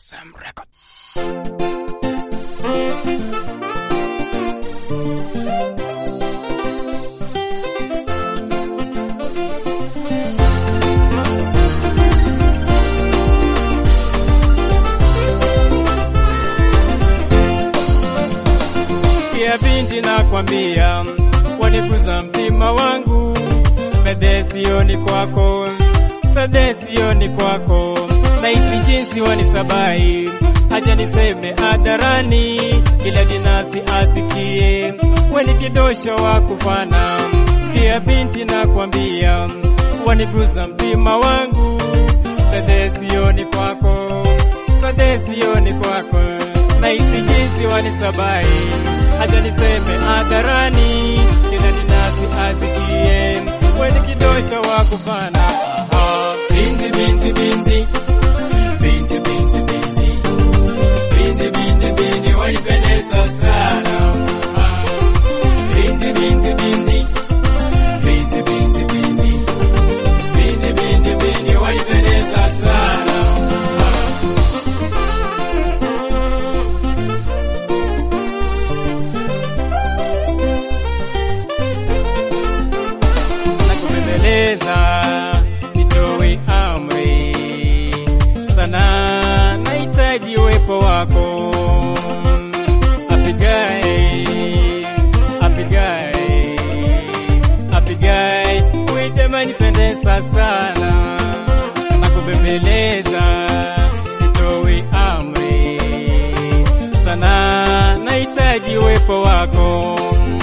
Awesome Records. Sikia binti nakwambia, waniguza mtima wangu, fedhe sioni kwako, fedhe sioni kwako, nahisi jinsi wanisabai, haja niseme hadharani, kila dinasi asikie, weni kidosho wa kufana. Sikia binti nakwambia, waniguza mtima wangu, fedhe sioni kwako, fedhe sioni kwako nahisi jinsi wanisabai, haja niseme hadharani, kila ninasi asikie, weni kidosho wa kufana. Aha. Binti, binti, binti, binti, binti, binti, binti, binti, binti, wanipendeza sana. Ah. Binti, binti, binti, binti, binti, binti, binti, binti, binti, wanipendeza sana. na kubembeleza, sitoi amri sana, nahitaji uwepo wako. Apigae, apigae, apigae, uitema nipendeza sana, na kubembeleza, sitoi amri sana, nahitaji uwepo wako.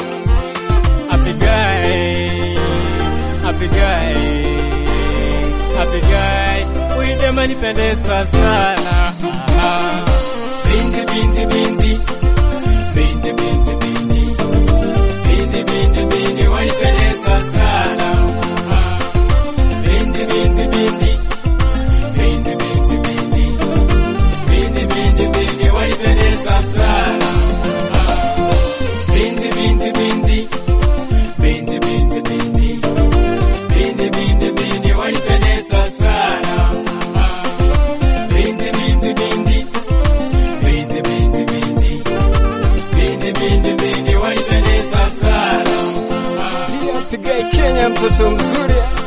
Apigae, apigae, apigae, uidema nipendeza sana. Ah, Binti, binti, binti, binti, binti, binti, binti, binti, binti, wanipendeza sana. Ah, Binti, binti, binti, binti, binti, binti, binti, binti, binti, wanipendeza sana. Ah, Binti, binti, binti, binti, binti, binti, binti, binti, binti, wanipendeza sana. Ah, Binti, binti, binti, binti, binti, binti, binti, binti, binti, wanipendeza sana. Ah. Pigai Kenya, mtoto mzuri